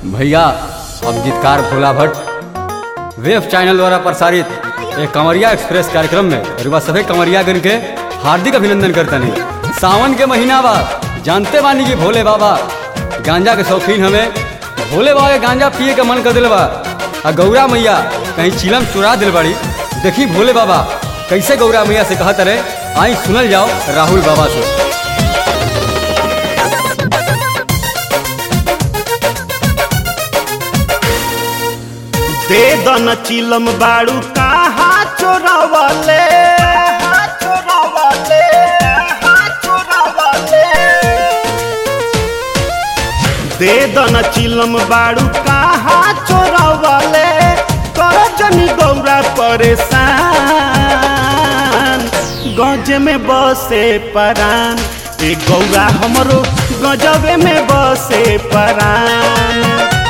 भैया अब गीतकार भोला भट्ट वेब चैनल द्वारा प्रसारित एक कंवरिया एक्सप्रेस कार्यक्रम में रुआ सभी कंवरियागण के हार्दिक अभिनंदन करते हैं सावन के महीना बा जानते बानी कि भोले बाबा गांजा के शौकीन हमें भोले बाबा के गांजा पिए के मन कर दिल बा आ गौरा मैया कहीं चिलम चुरा दिल बाड़ी देखी भोले बाबा कैसे गौरा मैया से कहत रहे आई सुनल जाओ राहुल बाबा से दे दन चिलम बाड़ू कहा चोरवले चोरवले चोरवले दे दन चिलम बाड़ू कहा चोरवले कर जनी गौरा परेशान गज में बसे परान ए गौरा हमरो गजबे में बसे परान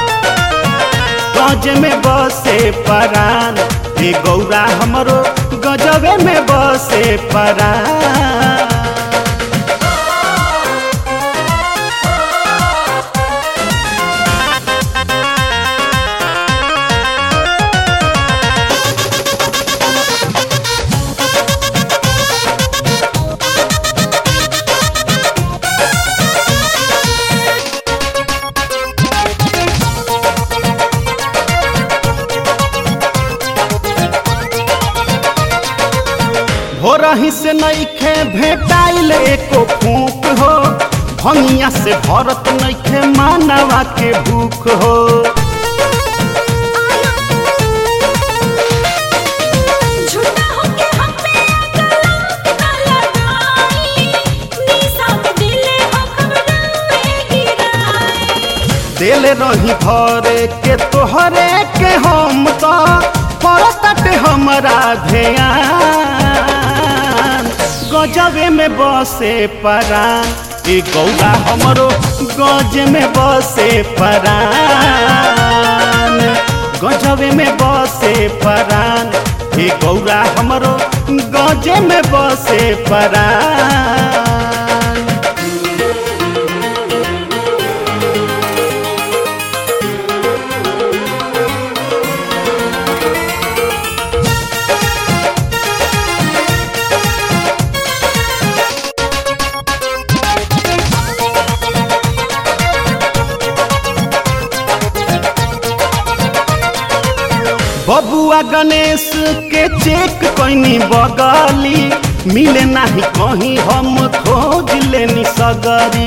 गज में बसे परान ए गौरा हमरो गजबे में बसे परान हो रही से नईखे भेटाइल एको फूक हो भंगिया से भरत नईखे मानवा के भूख हो झूठा होके हम पे कलंक न लगाई निशा में दिले हो खबराए गिराई दिल रही भरे के तोहरे के हम तो परतट हमरा ध्यान गजबे में बसे परान ए गौरा हमरो गज में बसे परान गजबे में बसे परान ए गौरा हमरो गजे में बसे परान बबुआ गणेश के चेक कैनी बगली मिले नाही कहीं हम खोज लेनी सगरी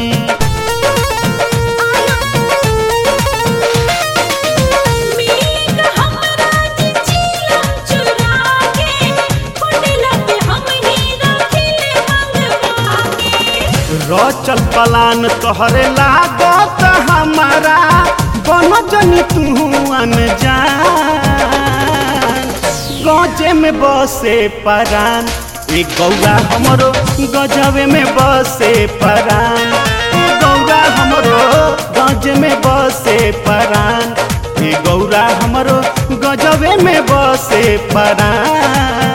मीक हमरा जी चिलम चुरा के कुंडला पे हमनी रखिले मंगवा के रचल पलान तोहरे लागत हमारा बन जनी तू अनजान गजे में बसे परान ए गौरा हमरो गजबे में बसे परान ए गौरा हमरो गज में बसे परान ए गौरा हमरो गजबे में बसे परान